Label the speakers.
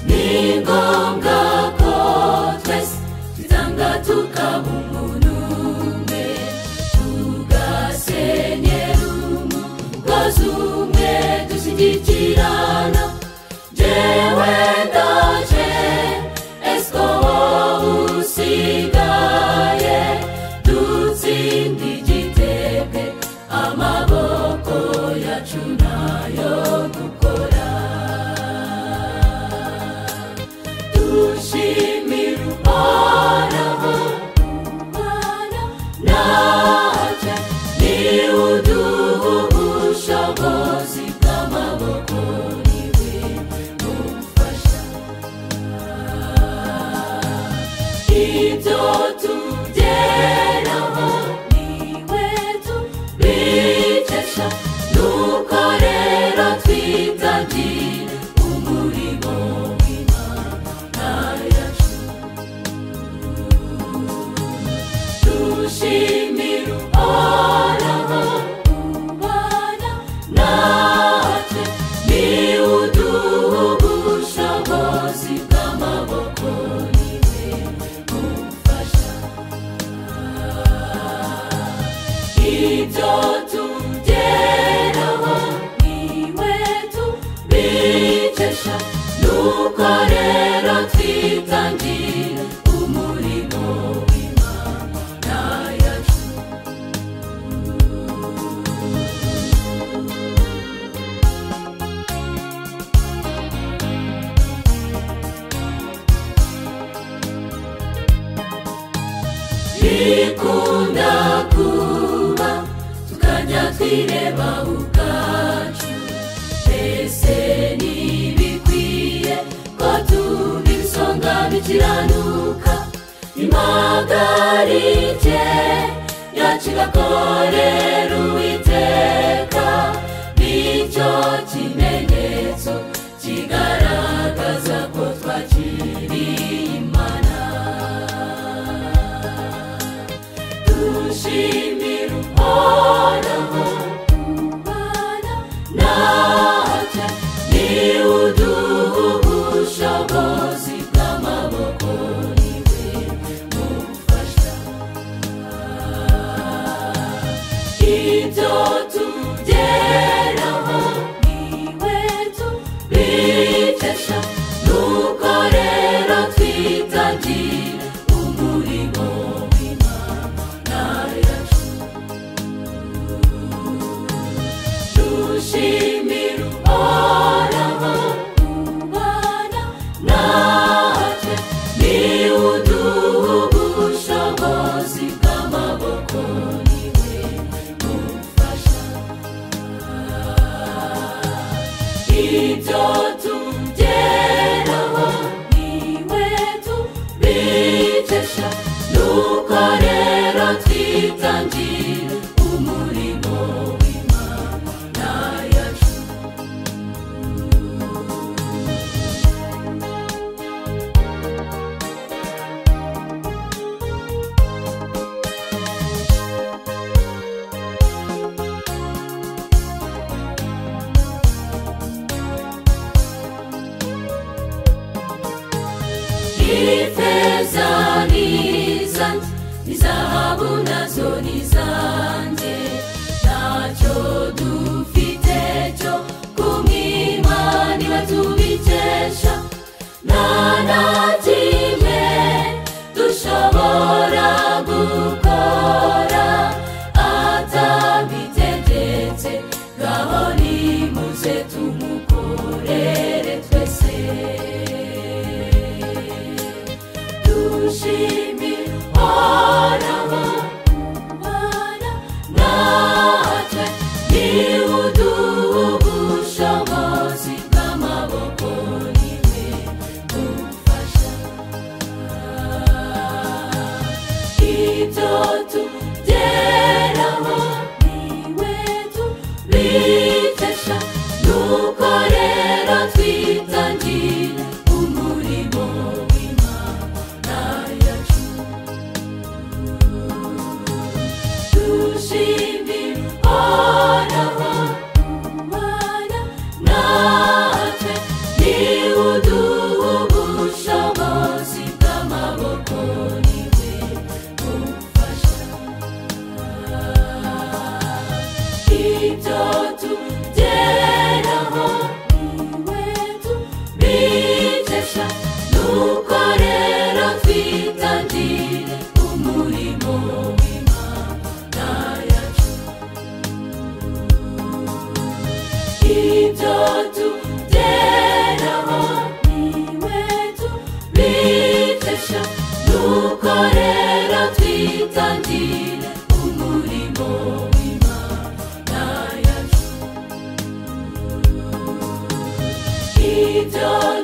Speaker 1: ni ngombwa ko twese twitanga tukaba umuntu umwe tugasenyera umugozi umwe dushyigikirana jewe ndaje esiko wowe usigaye dutsinda igitebe amaboko yacu nayo gukora dushimira uhoraho natwe niwe uduha ubushobozi bw'amaboko niwe mufasha ibyo tugeraho niwe tubikesha nuko rero twitagire umurimo w'imana yacu dushimira uhoraho ubana natwe niwe uduha ubushobozi bw'amaboko niwe mufasha ibyo tugeraho niwe tubikesha nuko rero twitangire umurimo w'imana yacu bikunda kuba tukajya twireba ubwacu mbese ntibikwiye ko tuba ibisonga bikiranuka impagarike yacu igakorera uwiteka nicyo kimenyetso kigaragaza ko twakiriye imana dushimira uhoraho ubana natwe niwe uduha ubushobozi bw'amaboko niwe mufasha ibyo tugeraho niwe tubikesha nuko rero twitangire umurimo w'imana yacu dushimira uhoraho ubana natwe niwe uduha ubushobozi bw'amaboko niwe mufasha ibyo tugeraho niwe tubikesha nuko rero twitangire umurimo w'imana yacu ifeza n'izanjye n'izahabu nazo n'izanjye ntacyo dufite cyo kumwimana iba tubikesha nta na kimwe dushobora gukora atabitegetse ngaho nimuze tumukorere twese dushimira uhoraho ubana natwe niwe uduha ubushobozi bw'amaboko niwe mufasha ibyo tugeraho niwe tubikesha nuko rero twitangire umurimo w'imana yacu dushimira uhoraho ubana natwe niwe uduha ubushobozi bitesha nuko rero twitangire umurimo w'imana yacu ibyo